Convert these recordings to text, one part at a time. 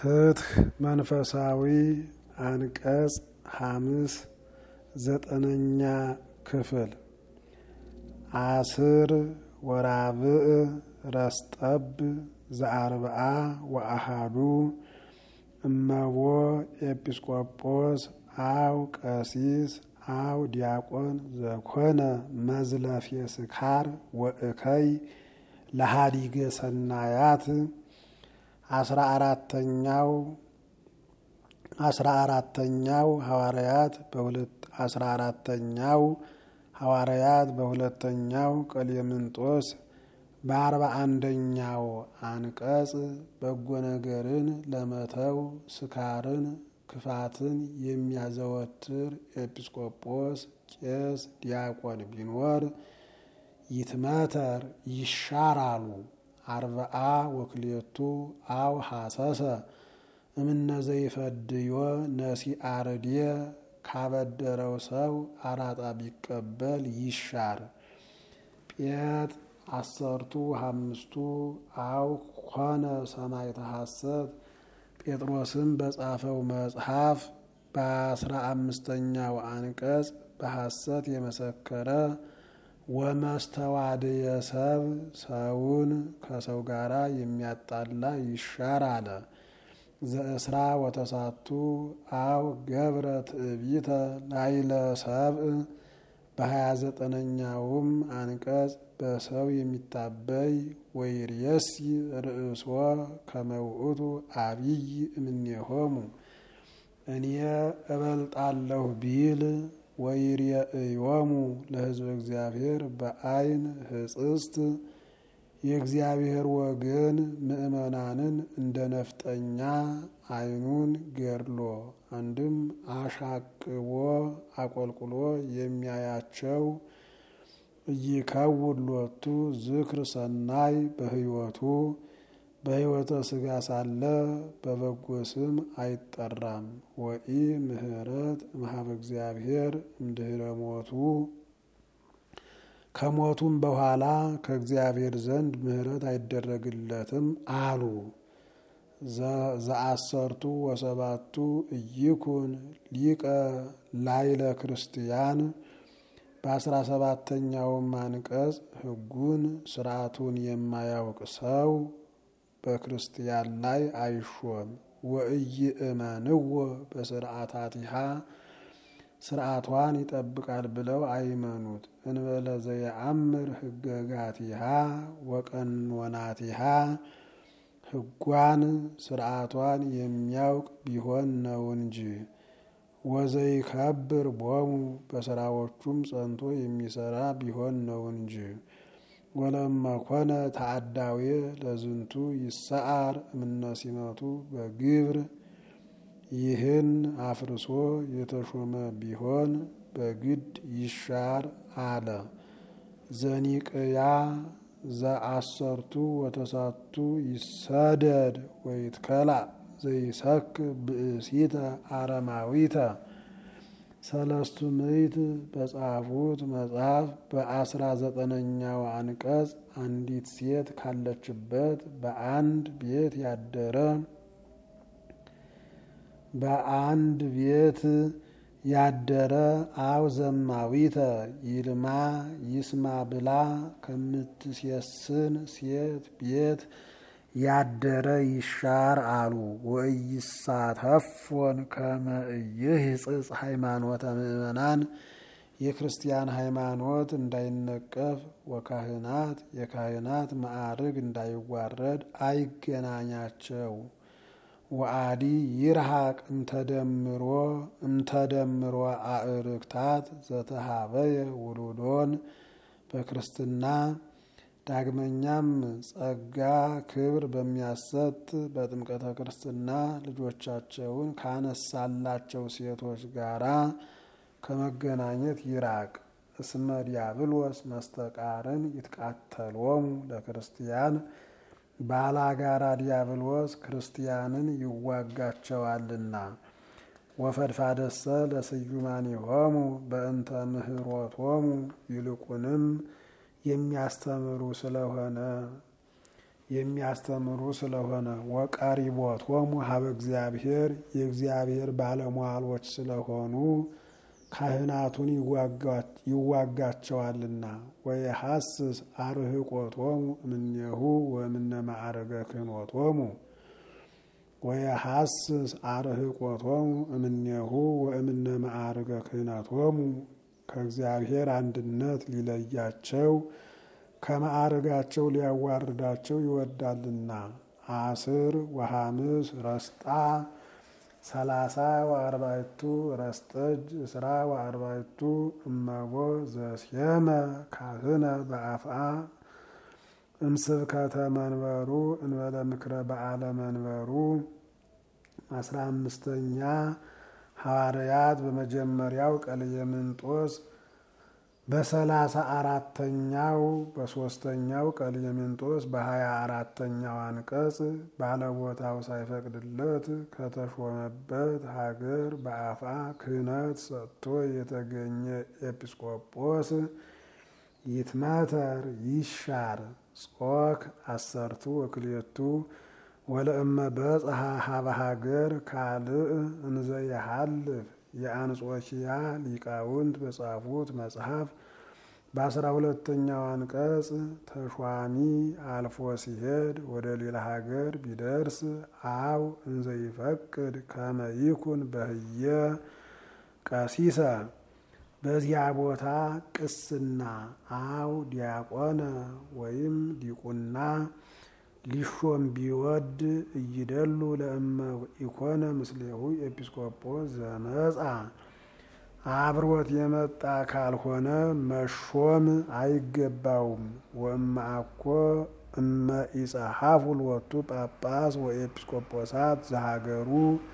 ፍትህ መንፈሳዊ አንቀጽ ሐምስ ዘጠነኛ ክፍል አስር ወራብዕ ረስጠብ ዘአርብዓ ወአሃዱ እመቦ ኤጲስቆጶስ አው ቀሲስ አው ዲያቆን ዘኮነ መዝለፌ ስካር ወእከይ ለሃዲገ ሰናያት አስራ አራተኛው አስራ አራተኛው ሐዋርያት በሁለት አስራ አራተኛው ሐዋርያት በሁለተኛው ቀሌምንጦስ በአርባ አንደኛው አንቀጽ በጎ ነገርን ለመተው ስካርን ክፋትን የሚያዘወትር ኤጲስቆጶስ ቄስ ዲያቆን ቢኖር ይትመተር ይሻራሉ። አርብዓ ወክልኤቱ አው ሐሰሰ እምነዘይፈድዮ ነሲአርዴ ካበደረው ሰው አራጣ ቢቀበል ይሻር። ጴጥ አሰርቱ አምስቱ አው ኮነ ሰማዕተ ሐሰት ጴጥሮስም በጻፈው መጽሐፍ በአስራ አምስተኛው አንቀጽ በሐሰት የመሰከረ ወመስተዋድየ ሰብ ሰውን ከሰው ጋር የሚያጣላ ይሻር አለ። ዘእስራ ወተሳቱ አው ገብረ ትዕቢተ ላይለ ሰብእ በሀያ ዘጠነኛውም አንቀጽ በሰው የሚታበይ ወይርየሲ ርእሶ ከመውእቱ አብይ እምኔሆሙ እኔ እበልጣለሁ ቢል ወይርየእዮሙ ለሕዝበ እግዚአብሔር በአይን ህጽስት የእግዚአብሔር ወገን ምእመናንን እንደ ነፍጠኛ አይኑን ገድሎ አንድም አሻቅቦ አቆልቁሎ የሚያያቸው እይከውን ሎቱ ዝክር ሰናይ በህይወቱ በህይወተ ስጋ ሳለ በበጎ ስም አይጠራም። ወኢ ምህረት እምኀበ እግዚአብሔር እምድህረ ሞቱ ከሞቱም በኋላ ከእግዚአብሔር ዘንድ ምህረት አይደረግለትም አሉ። ዘአሰርቱ ወሰባቱ እይኩን ሊቀ ላይለ ክርስቲያን በአስራ ሰባተኛውም አንቀጽ ሕጉን ስርዓቱን የማያውቅ ሰው በክርስቲያን ላይ አይሾም። ወኢይእመንዎ በስርዓታቲሃ ስርዓቷን ይጠብቃል ብለው አይመኑት። እንበለ ዘየአምር ህገጋቲሃ ወቀኖናቲሃ ሕጓን ስርዓቷን የሚያውቅ ቢሆን ነው እንጂ። ወዘይከብር ቦሙ በስራዎቹም ጸንቶ የሚሰራ ቢሆን ነው እንጂ። ወለመኮነ ተአዳዌ ለዝንቱ ይሰዓር እምነሲመቱ በግብር ይህን አፍርሶ የተሾመ ቢሆን በግድ ይሻር አለ። ዘኒቅያ ዘአሰርቱ ወተሳቱ ይሰደድ ወይትከላ ዘይሰክ ብእሲተ አረማዊተ ሰለስቱ ምዕት በጻፉት መጽሐፍ በአስራ ዘጠነኛው አንቀጽ አንዲት ሴት ካለችበት በአንድ ቤት ያደረ በአንድ ቤት ያደረ አው ዘማዊተ ይልማ ይስማ ብላ ከምትሴስን ሴት ቤት ያደረ ይሻር አሉ። ወኢይሳተፎን ከመ ኢይሕጽጽ ሃይማኖተ ምእመናን የክርስቲያን ሃይማኖት እንዳይነቀፍ ወካህናት የካህናት ማዕርግ እንዳይዋረድ አይገናኛቸው። ወአዲ ይርሃቅ እምተደምሮ እምተደምሮ አእርክታት ዘተሃበየ ውሉዶን በክርስትና ዳግመኛም ጸጋ ክብር በሚያሰጥ በጥምቀተ ክርስትና ልጆቻቸውን ካነሳላቸው ሴቶች ጋራ ከመገናኘት ይራቅ። እስመ ዲያብሎስ መስተቃርን ይትቃተሎሙ ለክርስቲያን ባላጋራ ዲያብሎስ ክርስቲያንን ይዋጋቸዋልና። ወፈድፋደሰ ለስዩማኒሆሙ በእንተ ምህሮቶሙ ይልቁንም የሚያስተምሩ ስለሆነ የሚያስተምሩ ስለሆነ ወቀሪቦቶሙ ሀበ እግዚአብሔር የእግዚአብሔር ባለሟሎች ስለሆኑ ካህናቱን ይዋጋቸዋልና። ወየሐስስ አርህቆቶሙ እምኔሁ ወእምነ ማዕረገ ክህኖቶሙ ወየሐስስ አርህቆቶሙ እምኔሁ ወእምነ ማዕረገ ክህነቶሙ ከእግዚአብሔር አንድነት ሊለያቸው ከማዕረጋቸው ሊያዋርዳቸው ይወዳልና። አስር ወሐምስ ረስጣ ሰላሳ ወአርባዕቱ ረስጠጅ እስራ ወአርባዕቱ እመቦ ዘሴመ ካህነ በአፍአ እምስብከተ መንበሩ እንበለ ምክረ በዓለ መንበሩ። አስራ አምስተኛ ሐዋርያት በመጀመሪያው ቀልየምንጦስ በሰላሳ አራተኛው በሶስተኛው ቀልየምንጦስ በሀያ አራተኛው አንቀጽ ባለቦታው ሳይፈቅድለት ከተሾመበት ሀገር በአፋ ክህነት ሰጥቶ የተገኘ ኤጲስቆጶስ ይትመተር ይሻር ጾክ አሰርቱ ወክልኤቱ ወለእመ በጽሐ ሀበ ሀገር ካልእ እንዘ የሐልፍ የአንጾኪያ ሊቃውንት በጻፉት መጽሐፍ በአስራ ሁለተኛው አንቀጽ ተሿሚ አልፎ ሲሄድ ወደ ሌላ ሀገር ቢደርስ አው እንዘ ይፈቅድ ከመ ይኩን በህየ ቀሲሰ በዚያ ቦታ ቅስና አው ዲያቆነ ወይም ዲቁና ሊሾም ቢወድ እይደሉ ለእመ ኢኮነ ምስሌሁ ኤጲስቆጶስ ዘመጻ አብሮት የመጣ ካልሆነ መሾም አይገባውም። ወእመ አኮ እመ ኢጸሐፉ ሎቱ ጳጳስ ወኤጲስቆጶሳት ዘሀገሩ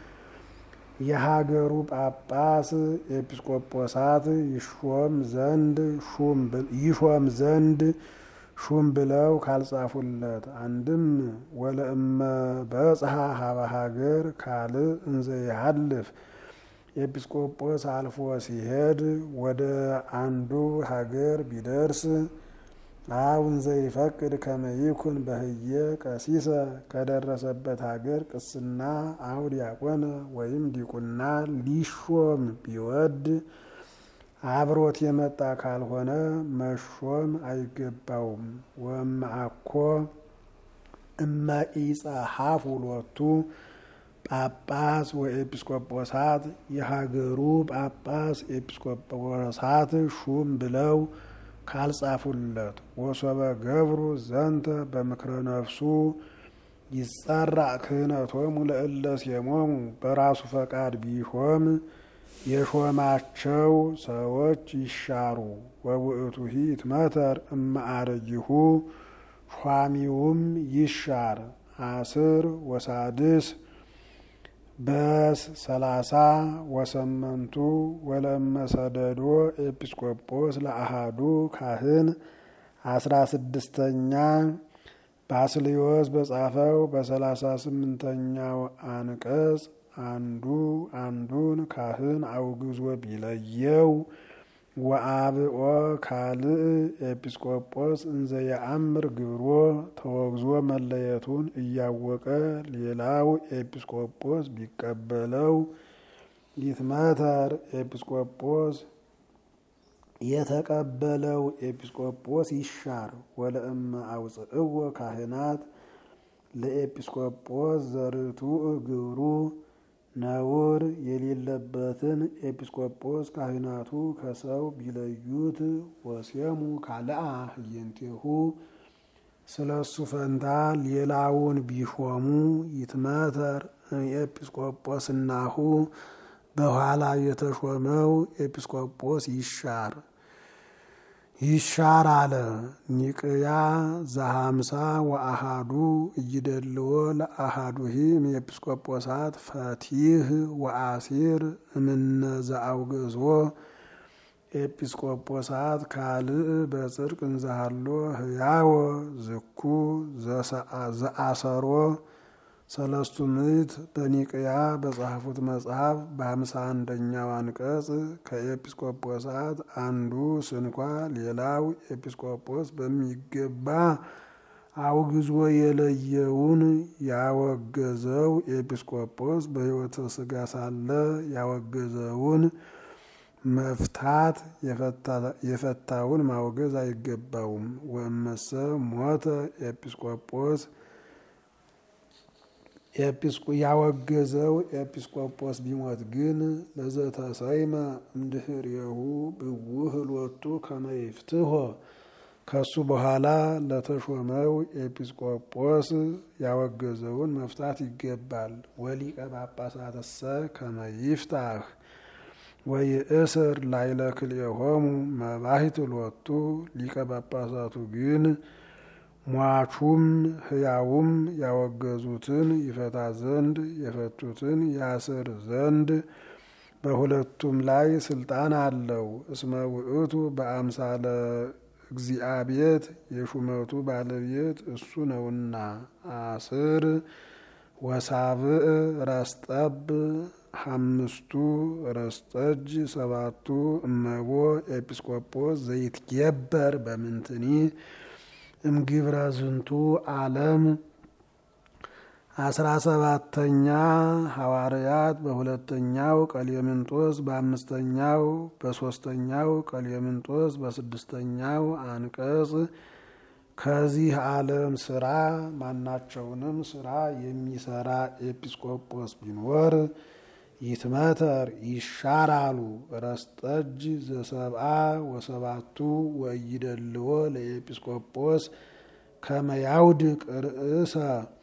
የሀገሩ ጳጳስ ኤጲስቆጶሳት ይሾም ዘንድ ይሾም ዘንድ ሹም ብለው ካልጻፉለት አንድም ወለእመ በጽሐ ሀበ ሀገር ካልእ እንዘ ይሐልፍ ኤጲስቆጶስ አልፎ ሲሄድ ወደ አንዱ ሀገር ቢደርስ አው እንዘ ይፈቅድ ከመ ይኩን በህየ ቀሲሰ ከደረሰበት ሀገር ቅስና አው ዲያቆነ ወይም ዲቁና ሊሾም ቢወድ አብሮት የመጣ ካልሆነ መሾም አይገባውም። ወእመ አኮ እመ ኢጸሐፉ ሎቱ ጳጳስ ወኤጲስቆጶሳት የሀገሩ ጳጳስ ኤጲስቆጶሳት ሹም ብለው ካልጻፉለት ወሶበ ገብሩ ዘንተ በምክረ ነፍሱ ይጸራ ክህነቶሙ ለእለ ሴሞሙ በራሱ ፈቃድ ቢሾም የሾማቸው ሰዎች ይሻሩ። ወውእቱሂ ይትመተር እማዕረጊሁ ሿሚውም ይሻር። አስር ወሳድስ በስ ሰላሳ ወሰመንቱ ወለመሰደዶ ኤጲስቆጶስ ለአሃዱ ካህን አስራ ስድስተኛ ባስልዮስ በጻፈው በሰላሳ ስምንተኛው አንቀጽ አንዱ አንዱን ካህን አውግዞ ቢለየው ወአብኦ ካልእ ኤጲስቆጶስ እንዘ የአምር ግብሮ ተወግዞ መለየቱን እያወቀ ሌላው ኤጲስቆጶስ ቢቀበለው ይትመተር ኤጲስቆጶስ የተቀበለው ኤጲስቆጶስ ይሻር። ወለእመ አውፅእዎ ካህናት ለኤጲስቆጶስ ዘርቱዕ ግብሩ ነውር የሌለበትን ኤጲስቆጶስ ካህናቱ ከሰው ቢለዩት ወሴሙ ካልአ ህየንቴሁ ስለ እሱ ፈንታ ሌላውን ቢሾሙ ይትመተር ኤጲስቆጶስናሁ በኋላ የተሾመው ኤጲስቆጶስ ይሻር ይሻር አለ። ኒቅያ ዘሀምሳ ወአሃዱ እይደልዎ ለአሃዱሂም ኤጲስቆጶሳት ፈቲህ ወአሲር እምነ ዘአውገዞ ኤጲስቆጶሳት ካልእ በጽድቅ እንዛሃሎ ህያወ ዝኩ ዘአሰሮ ሰለስቱ ምዕት በኒቅያ በጻፉት መጽሐፍ በሀምሳ አንደኛው አንቀጽ ከኤጲስቆጶሳት አንዱ ስንኳ ሌላው ኤጲስቆጶስ በሚገባ አውግዞ የለየውን ያወገዘው ኤጲስቆጶስ በሕይወተ ሥጋ ሳለ ያወገዘውን መፍታት የፈታውን ማውገዝ አይገባውም። ወእመሰ ሞተ ኤጲስቆጶስ ያወገዘው ኤጲስቆጶስ ቢሞት ግን ለዘተሰይመ እምድኅሬሁ ብውህ ሎቱ ከመ ይፍትሖ ከሱ በኋላ ለተሾመው ኤጲስቆጶስ ያወገዘውን መፍታት ይገባል። ወሊቀ ጳጳሳትሰ ከመ ይፍታህ ወይእስር ላዕለ ክልኤሆሙ መባሕት ሎቱ ሊቀ ጳጳሳቱ ግን ሟቹም ሕያውም ያወገዙትን ይፈታ ዘንድ የፈቱትን ያስር ዘንድ በሁለቱም ላይ ስልጣን አለው። እስመ ውእቱ በአምሳለ እግዚአብሔር የሹመቱ ባለቤት እሱ ነውና። አስር ወሳብዕ ረስጠብ ሐምስቱ ረስጠጅ ሰባቱ እመቦ ኤጲስቆጶስ ዘይትጌበር በምንትኒ እምግብረ ዝንቱ ዓለም አስራ ሰባተኛ ሐዋርያት በሁለተኛው ቀሌምንጦስ በአምስተኛው በሶስተኛው ቀሌምንጦስ በስድስተኛው አንቀጽ ከዚህ ዓለም ስራ ማናቸውንም ስራ የሚሰራ ኤጲስቆጶስ ቢኖር ይትመተር ይሻራሉ። ረስጠጅ ዘሰብአ ወሰባቱ ወይደልዎ ለኤጲስቆጶስ ከመያውድቅ ርእሰ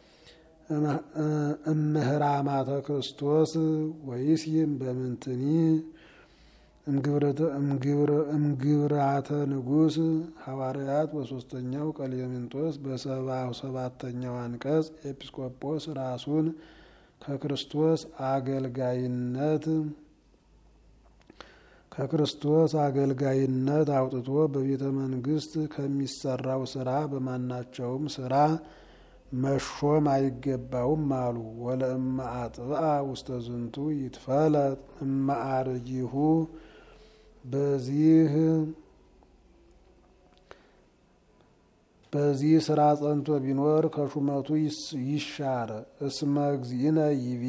እምህራማተ ክርስቶስ ወይስይም በምንትኒ እምግብራተ ንጉሥ ሐዋርያት በሶስተኛው ቀሌምንጦስ በሰባ ሰባተኛው አንቀጽ ኤጲስቆጶስ ራሱን ከክርስቶስ አገልጋይነት ከክርስቶስ አገልጋይነት አውጥቶ በቤተ መንግስት ከሚሰራው ስራ በማናቸውም ስራ መሾም አይገባውም አሉ። ወለእመ አጥብአ ውስተ ዝንቱ ይትፈለጥ እማአርጂሁ በዚህ በዚህ ስራ ጸንቶ ቢኖር ከሹመቱ ይሻር። እስመ እግዚእነ ይቤ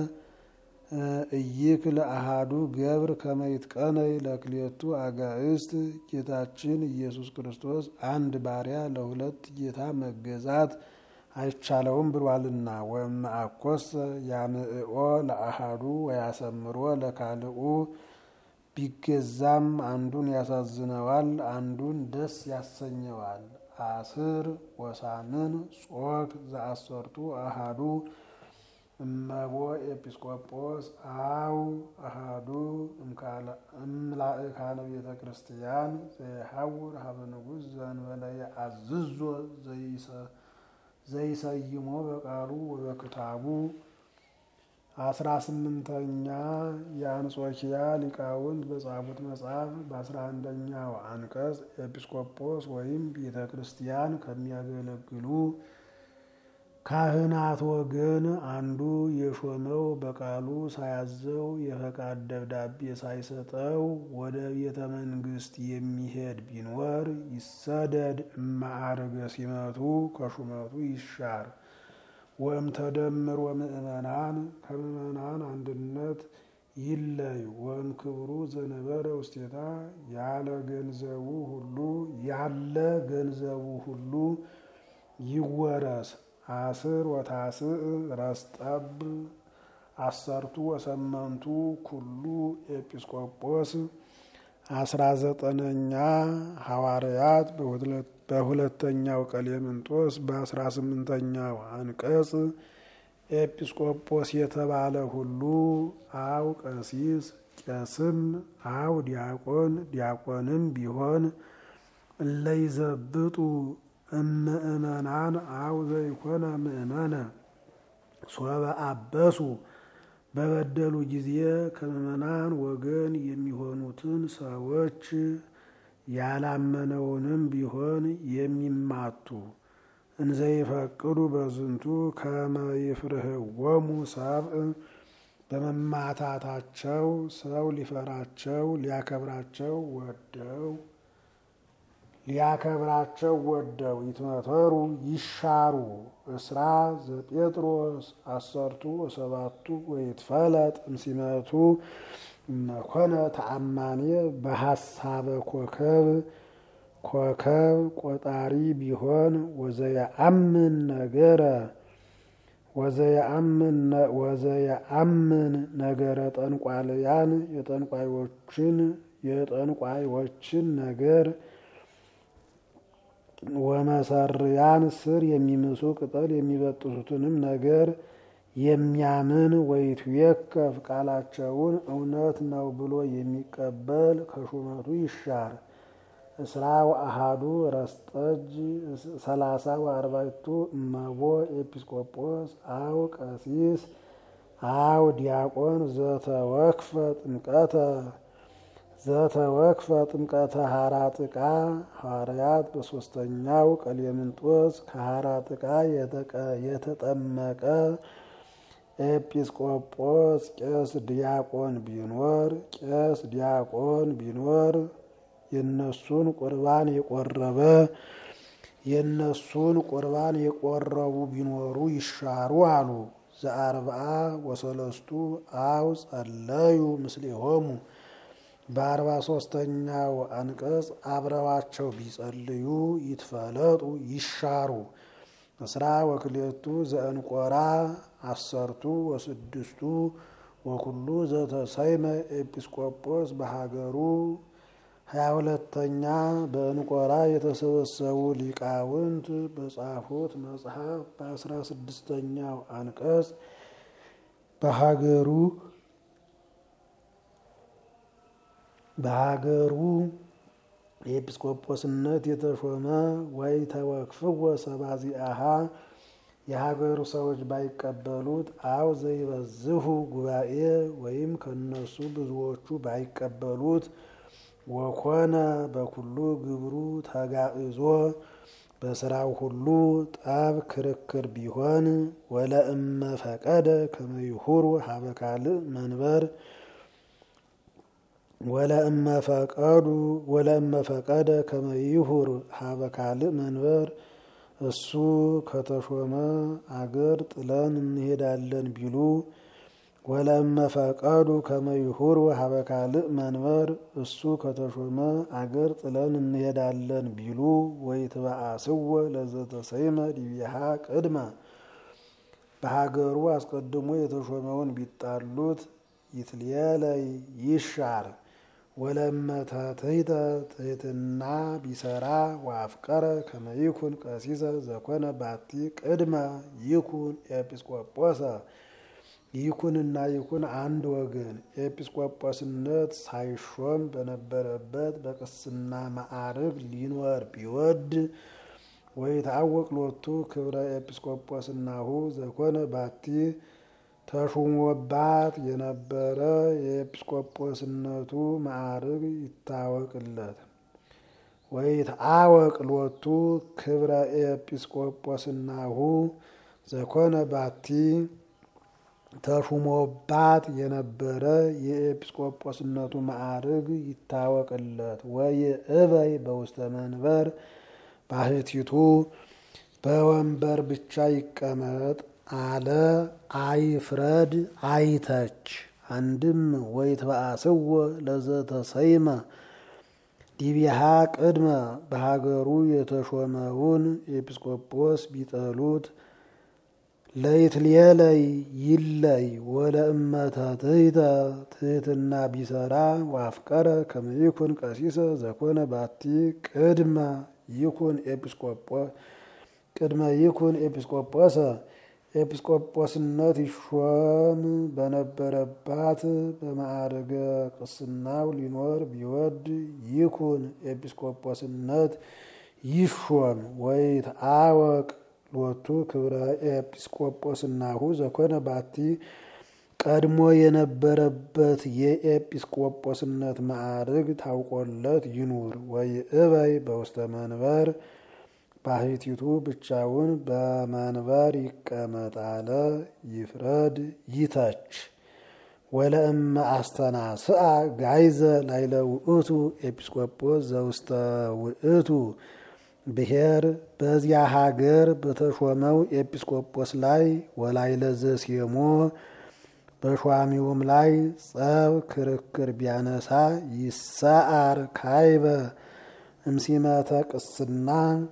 እይክ ለአሃዱ ገብር ከመይትቀነይ ለክሌቱ አጋእስት ጌታችን ኢየሱስ ክርስቶስ አንድ ባሪያ ለሁለት ጌታ መገዛት አይቻለውም ብሏልና። ወእመ አኮሰ ያምዕኦ ለአሃዱ ወያሰምሮ ለካልኡ ቢገዛም አንዱን ያሳዝነዋል፣ አንዱን ደስ ያሰኘዋል። አስር ወሳምን ጾክ ዘአሰርቱ አሃዱ እመቦ ኤጲስቆጶስ አው አሃዱ እምላእካነ ቤተ ክርስቲያን ዘይሐውር ሀበ ንጉሥ ዘእንበለ አዝዞ ዘይሰይሞ በቃሉ ወበክታቡ አስራ ስምንተኛ የአንጾኪያ ሊቃውንት በጻፉት መጽሐፍ በአስራ አንደኛው አንቀጽ ኤጲስቆጶስ ወይም ቤተ ክርስቲያን ከሚያገለግሉ ካህናት ወገን አንዱ የሾመው በቃሉ ሳያዘው የፈቃድ ደብዳቤ ሳይሰጠው ወደ ቤተ መንግስት የሚሄድ ቢኖር ይሰደድ። እማዕርገ ሲመቱ ከሹመቱ ይሻር። ወእም ተደምር ወምእመናን ከምእመናን አንድነት ይለይ። ወእም ክብሩ ዘነበረ ውስቴታ ያለ ገንዘቡ ሁሉ ያለ ገንዘቡ ሁሉ ይወረስ። አስር ወታስዕ ረስጠብ አሰርቱ ወሰመንቱ ኩሉ ኤጲስቆጶስ አስራ ዘጠነኛ ሐዋርያት በሁለተኛው ቀሌምንጦስ በአስራ ስምንተኛው አንቀጽ ኤጲስቆጶስ የተባለ ሁሉ አው ቀሲስ ቄስም አው ዲያቆን ዲያቆንም ቢሆን እለይዘብጡ እምእመናን አው ዘይኮነ ምእመነ ሶበ አበሱ በበደሉ ጊዜ ከምእመናን ወገን የሚሆኑትን ሰዎች ያላመነውንም ቢሆን የሚማቱ እንዘይፈቅዱ በዝንቱ ከመ ይፍርህዎሙ ሰብእ በመማታታቸው ሰው ሊፈራቸው ሊያከብራቸው ወደው ሊያከብራቸው ወደው ይትመተሩ ይሻሩ እስራ ዘጴጥሮስ አሰርቱ ወሰባቱ ወይትፈለጥ እምሲመቱ እመኮነ ተአማኔ በሐሳበ ኮከብ ኮከብ ቆጣሪ ቢሆን ወዘየአምን ነገረ ወዘየአምን ነገረ ጠንቋልያን የጠንቋዮችን የጠንቋዮችን ነገር ወመሰርያን ስር የሚምሱ ቅጠል የሚበጥሱትንም ነገር የሚያምን ወይትዌከፍ ቃላቸውን እውነት ነው ብሎ የሚቀበል ከሹመቱ ይሻር። እስራ ወአሃዱ ረስጠጅ ሰላሳ ወአርባዕቱ እመቦ ኤጲስቆጶስ አው ቀሲስ አው ዲያቆን ዘተወክፈ ጥምቀተ ዘተወክፈ ጥምቀተ ሀራጥቃ ሐዋርያት በሶስተኛው ቀሌምንጦስ ከሀራጥቃ የተጠመቀ ኤጲስቆጶስ ቄስ ዲያቆን ቢኖር ቄስ ዲያቆን ቢኖር የነሱን ቁርባን የቆረበ የነሱን ቁርባን የቆረቡ ቢኖሩ ይሻሩ አሉ። ዘአርብዓ ወሰለስቱ አው ጸለዩ ምስሌሆሙ በአርባ ሶስተኛው አንቀጽ አብረዋቸው ቢጸልዩ ይትፈለጡ ይሻሩ። እስራ ወክሌቱ ዘእንቆራ አሰርቱ ወስድስቱ ወኩሉ ዘተሰይመ ኤጲስቆጶስ በሀገሩ ሀያ ሁለተኛ በእንቆራ የተሰበሰቡ ሊቃውንት በጻፉት መጽሐፍ በአስራ ስድስተኛው አንቀጽ በሀገሩ በሀገሩ የኤጲስቆጶስነት የተሾመ ወይ ተወክፍወ ሰባዚአሃ የሀገሩ ሰዎች ባይቀበሉት አው ዘይበዝሁ ጉባኤ ወይም ከነሱ ብዙዎቹ ባይቀበሉት ወኮነ በኩሉ ግብሩ ተጋእዞ በስራው ሁሉ ጠብ ክርክር ቢሆን ወለእመ ፈቀደ ከመይሁሩ ሀበ ካልእ መንበር ወለእመ ፈቀዱ ወለእመ ፈቀደ ከመይሁር ሀበ ካልእ መንበር እሱ ከተሾመ አገር ጥለን እንሄዳለን ቢሉ ወለእመ ፈቀዱ ከመይሁር ሀበ ካልእ መንበር እሱ ከተሾመ አገር ጥለን እንሄዳለን ቢሉ ወይትበአስወ ለዘተሰይመ ዲቢሃ ቅድመ በሀገሩ አስቀድሞ የተሾመውን ቢጣሉት ይትልየለይ ይሻር ወለመተትሕተ ትሕትና ቢሰራ ወአፍቀረ ከመይኩን ቀሲሰ ዘኮነ ባቲ ቅድመ ይኩን ኤጲስቆጶሰ ይኩንና ይኩን አንድ ወገን ኤጲስቆጶስነት ሳይሾም በነበረበት በቅስና ማዕርግ ሊኖር ቢወድ ወይትዐወቅ ሎቱ ክብረ ኤጲስቆጶስናሁ ዘኮነ ባቲ ተሹሞባት የነበረ የኤጲስቆጶስነቱ ማዕርግ ይታወቅለት። ወይትዐወቅ ሎቱ ክብረ ኤጲስቆጶስናሁ ዘኮነ ባቲ ተሹሞባት የነበረ የኤጲስቆጶስነቱ ማዕርግ ይታወቅለት። ወይእበይ በውስተ መንበር ባህቲቱ በወንበር ብቻ ይቀመጥ አለ አይፍረድ አይተች። አንድም ወይትበአስወ ለዘተሰይመ ዲቢሃ ቅድመ በሀገሩ የተሾመውን ኤጲስቆጶስ ቢጠሉት ለይትልየለይ ይለይ ወለእመተ ትሕተ ትሕትና ቢሰራ ወአፍቀረ ከመ ይኩን ቀሲሰ ዘኮነ ባቲ ቅድመ ይኩን ኤጲስቆጶስ ቅድመ ይኩን ኤጲስቆጶሰ ኤጲስቆጶስነት ይሾም በነበረባት በማዕርገ ቅስናው ሊኖር ቢወድ ይኩን ኤጲስቆጶስነት ይሾም ወይትዐወቅ ሎቱ ክብረ ኤጲስቆጶስናሁ ዘኮነ ባቲ ቀድሞ የነበረበት የኤጲስቆጶስነት ማዕርግ ታውቆለት ይኑር። ወይእበይ በውስተ መንበር ባህቲቱ ብቻውን በመንበር ይቀመጥ አለ ይፍረድ ይተች። ወለእመ አስተናስአ ጋይዘ ላይለ ውእቱ ኤጲስቆጶስ ዘውስተ ውእቱ ብሔር በዚያ ሀገር በተሾመው ኤጲስቆጶስ ላይ ወላይለ ዘሴሞ በሿሚውም ላይ ጸብ ክርክር ቢያነሳ ይሰአር ካይበ እምሲመተ ቅስና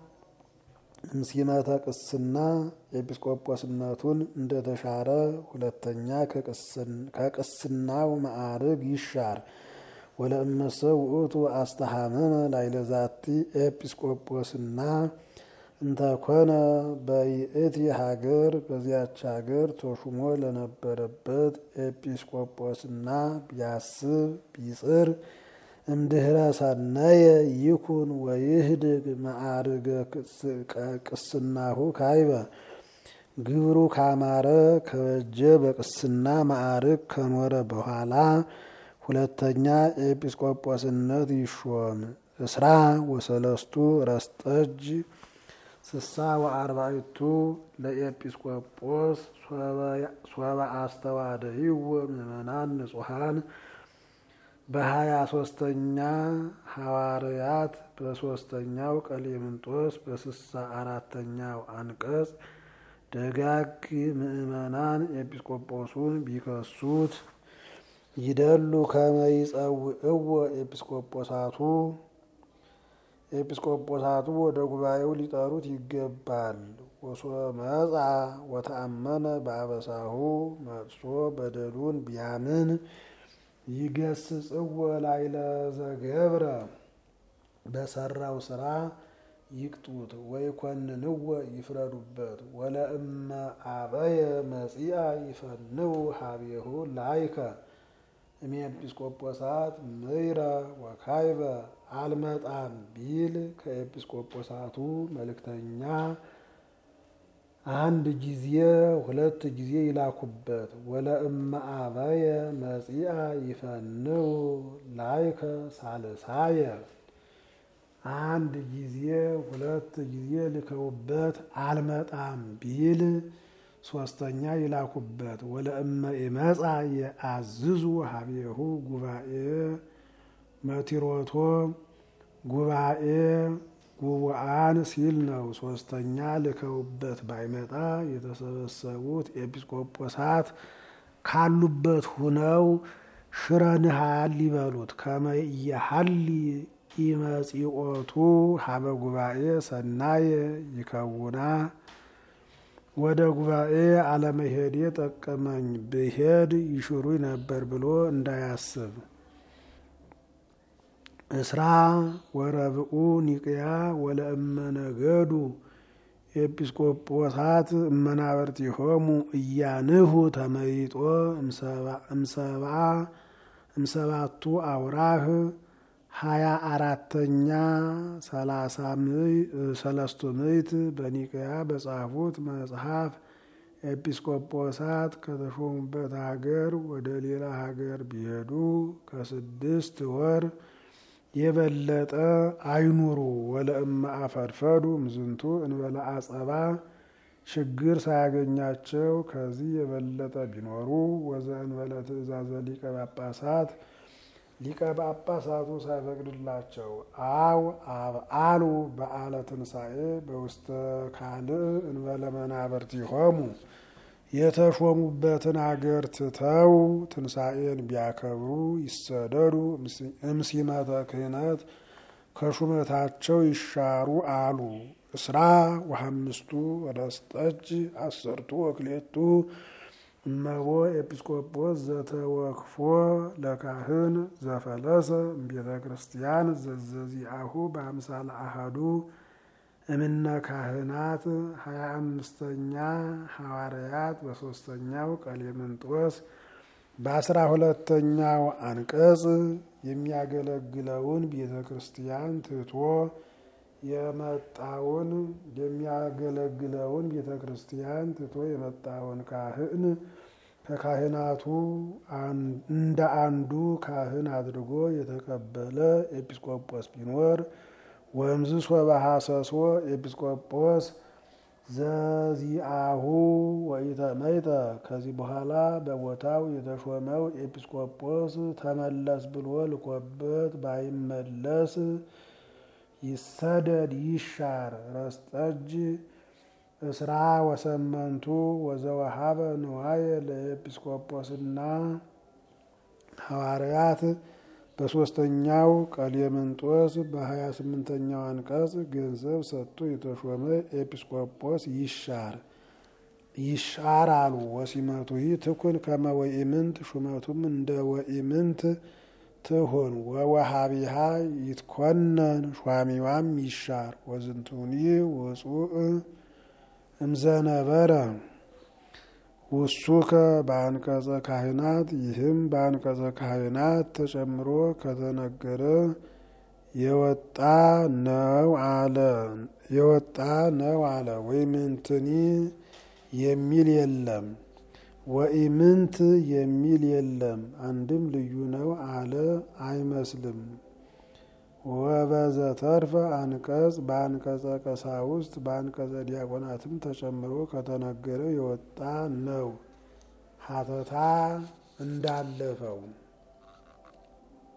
እምሲመተ ቅስና ኤጲስቆጶስነቱን እንደተሻረ ሁለተኛ ከቅስናው ማዕርግ ይሻር። ወለእመሰ ውእቱ አስተሃመመ ላይለ ዛቲ ኤጲስቆጶስና እንተኮነ በይእቲ ሀገር በዚያች ሀገር ተሹሞ ለነበረበት ኤጲስቆጶስና ቢያስብ ቢጽር እምድህረ ሰነየ ይኩን ወይህድግ ማዕርገ ቅስናሁ ካይበ ግብሩ ካማረ ከበጀ በቅስና ማዕርግ ከኖረ በኋላ ሁለተኛ ኤጲስቆጶስነት ይሾም። እስራ ወሰለስቱ ረስጠጅ ስሳ ወአርባዕቱ ለኤጲስቆጶስ ሶበ አስተዋደይዎ ምእመናን ንጹሐን በሀያ ሶስተኛ ሐዋርያት በሶስተኛው ቀሌምንጦስ በስሳ አራተኛው አንቀጽ ደጋግ ምእመናን ኤጲስቆጶሱን ቢከሱት ይደሉ ከመይጸውዕዎ ኤጲስቆጶሳቱ ኤጲስቆጶሳቱ ወደ ጉባኤው ሊጠሩት ይገባል። ወሶበ መጻ ወተአመነ በአበሳሁ መጥሶ በደሉን ቢያምን ይገስጽዎ ላይለ ዘገብረ በሰራው ስራ ይቅጡት ወይ ኮንንዎ ይፍረዱበት። ወለእመ አበየ መጺአ ይፈንው ሀቤሁ ላይከ እሜ ኤጲስቆጶሳት ምይረ ወካይበ አልመጣም ቢል ከኤጲስቆጶሳቱ መልእክተኛ አንድ ጊዜ ሁለት ጊዜ ይላኩበት። ወለእመ አበየ መጺአ ይፈንው ላይከ ሳልሳየ አንድ ጊዜ ሁለት ጊዜ ልከውበት አልመጣም ቢል ሶስተኛ ይላኩበት። ወለእመ ኢመጻ የአዝዙ ሀቤሁ ጉባኤ መቲሮቶ ጉባኤ ጉቡአን ሲል ነው። ሶስተኛ ልከውበት ባይመጣ የተሰበሰቡት ኤጲስቆጶሳት ካሉበት ሁነው ሽረንሃል ሊበሉት ከመየሀሊ ኢመጺኦቱ ሀበ ጉባኤ ሰናየ ይከውና ወደ ጉባኤ አለመሄዴ ጠቀመኝ ብሄድ ይሽሩኝ ነበር ብሎ እንዳያስብ። እስራ ወረብኡ ኒቅያ ወለእመ ነገዱ ኤጲስቆጶሳት እመናበርቲሆሙ እያንሁ ተመይጦ እምሰብአ እምሰባቱ አውራህ ሀያ አራተኛ ሰላሳ ሰለስቱ ምዕት በኒቅያ በጻፉት መጽሐፍ ኤጲስቆጶሳት ከተሾሙበት ሀገር ወደ ሌላ ሀገር ቢሄዱ ከስድስት ወር የበለጠ አይኑሩ። ወለእመ አፈድፈዱ ምዝንቱ እንበለ አጸባ ችግር ሳያገኛቸው ከዚህ የበለጠ ቢኖሩ ወዘእንበለ ትእዛዘ ሊቀ ጳጳሳት ሊቀ ጳጳሳቱ ሳይፈቅድላቸው አው አብአሉ በዓለ ትንሣኤ በውስተ ካልእ እንበለ መናብርቲሆሙ የተሾሙበትን አገር ትተው ትንሣኤን ቢያከብሩ ይሰደዱ እምሲመተ ክህነት ከሹመታቸው ይሻሩ አሉ። እስራ ወሐምስቱ ወደስጠጅ አሰርቱ ወክሌቱ እመቦ ኤጲስቆጶስ ዘተወክፎ ለካህን ዘፈለሰ እምቤተ ክርስቲያን ዘዘዚአሁ በአምሳለ አሃዱ እምነ ካህናት ሀያ አምስተኛ ሐዋርያት በሶስተኛው ቀሌምንጦስ በአስራ ሁለተኛው አንቀጽ የሚያገለግለውን ቤተ ክርስቲያን ትቶ የመጣውን የሚያገለግለውን ቤተ ክርስቲያን ትቶ የመጣውን ካህን ከካህናቱ እንደ አንዱ ካህን አድርጎ የተቀበለ ኤጲስቆጶስ ቢኖር ወምዝ ሶበ ሐሰሶ ኤጲስቆጶስ ዘዚአሁ ወኢተመይጠ ከዚህ በኋላ በቦታው የተሾመው ኤጲስቆጶስ ተመለስ ብሎ ልኮበት ባይመለስ ይሰደድ ይሻር። ረስጠጅ እስራ ወሰመንቱ ወዘወሃበ ንዋየ ለኤጲስቆጶስና ሐዋርያት በሶስተኛው ቀሌምንጦስ በሀያ ስምንተኛው አንቀጽ ገንዘብ ሰጥቶ የተሾመ ኤጲስቆጶስ ይሻር ይሻር አሉ። ወሲመቱ ትኩን ከመ ወኢምንት ሹመቱም እንደ ወኢምንት ትሁን። ወወሃቢሃ ይትኮነን ሿሚዋም ይሻር። ወዝንቱኒ ውጹእ እምዘነበረ ውሱከ በአንቀጸ ካህናት ይህም በአንቀጸ ካህናት ተጨምሮ ከተነገረ የወጣ ነው አለ የወጣ ነው አለ። ወኢምንትኒ የሚል የለም፣ ወኢምንት የሚል የለም። አንድም ልዩ ነው አለ አይመስልም። ወበዘተርፈ አንቀጽ በአንቀጸ ቀሳውስት በአንቀጸ ዲያቆናትም ተጨምሮ ከተነገረ የወጣ ነው ሀተታ እንዳለፈው